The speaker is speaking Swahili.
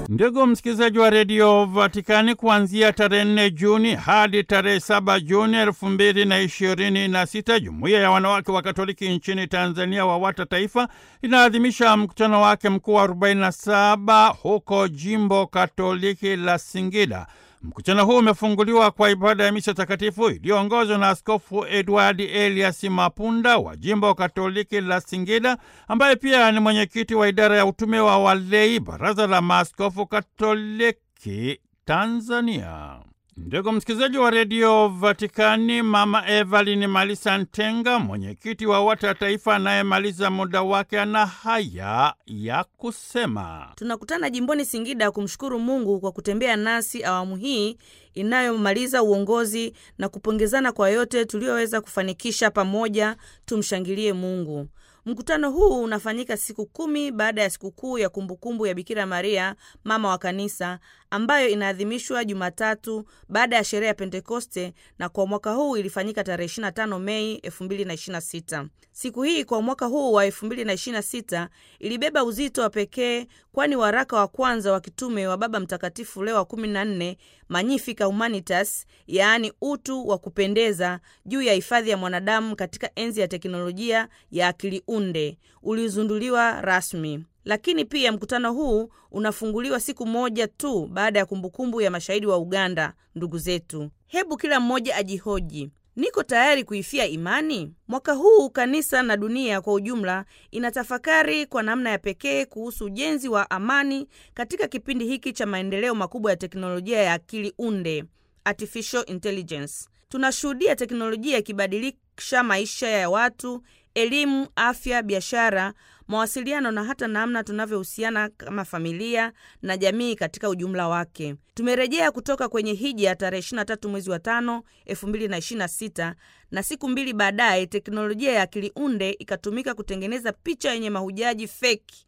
Ndugu msikilizaji wa redio Vatikani, kuanzia tarehe nne Juni hadi tarehe saba Juni elfu mbili na ishirini na sita jumuiya ya wanawake wa Katoliki nchini Tanzania WAWATA Taifa inaadhimisha mkutano wake mkuu wa 47 huko jimbo Katoliki la Singida. Mkutano huu umefunguliwa kwa ibada ya misa takatifu iliyoongozwa na Askofu Edward Elias Mapunda wa jimbo Katoliki la Singida, ambaye pia ni mwenyekiti wa idara ya utume wa walei, Baraza la Maaskofu Katoliki Tanzania. Ndugu msikilizaji wa redio Vatikani, Mama Evelyn Malisa Ntenga, mwenyekiti wa WAWATA Taifa anayemaliza muda wake, ana haya ya kusema. Tunakutana jimboni Singida kumshukuru Mungu kwa kutembea nasi awamu hii inayomaliza uongozi na kupongezana kwa yote tuliyoweza kufanikisha pamoja. Tumshangilie Mungu. Mkutano huu unafanyika siku kumi baada ya sikukuu ya kumbukumbu ya Bikira Maria mama wa Kanisa ambayo inaadhimishwa Jumatatu baada ya sherehe ya Pentekoste, na kwa mwaka huu ilifanyika tarehe 25 Mei 2026. Siku hii kwa mwaka huu wa 2026 ilibeba uzito wa pekee, kwani waraka wa kwanza wa kitume wa Baba Mtakatifu Leo wa 14 Magnificat Humanitas, yaani utu wa kupendeza, juu ya hifadhi ya mwanadamu katika enzi ya teknolojia ya akili unde ulizunduliwa rasmi. Lakini pia mkutano huu unafunguliwa siku moja tu baada ya kumbukumbu ya mashahidi wa Uganda, ndugu zetu. Hebu kila mmoja ajihoji, niko tayari kuifia imani? Mwaka huu kanisa na dunia kwa ujumla inatafakari kwa namna ya pekee kuhusu ujenzi wa amani katika kipindi hiki cha maendeleo makubwa ya teknolojia ya akili unde, artificial intelligence. Tunashuhudia teknolojia ikibadilisha maisha ya watu, elimu, afya, biashara, mawasiliano na hata namna tunavyohusiana kama familia na jamii katika ujumla wake. Tumerejea kutoka kwenye hija tarehe 23 mwezi wa 5 2026, na siku mbili baadaye teknolojia ya akili unde ikatumika kutengeneza picha yenye mahujaji feki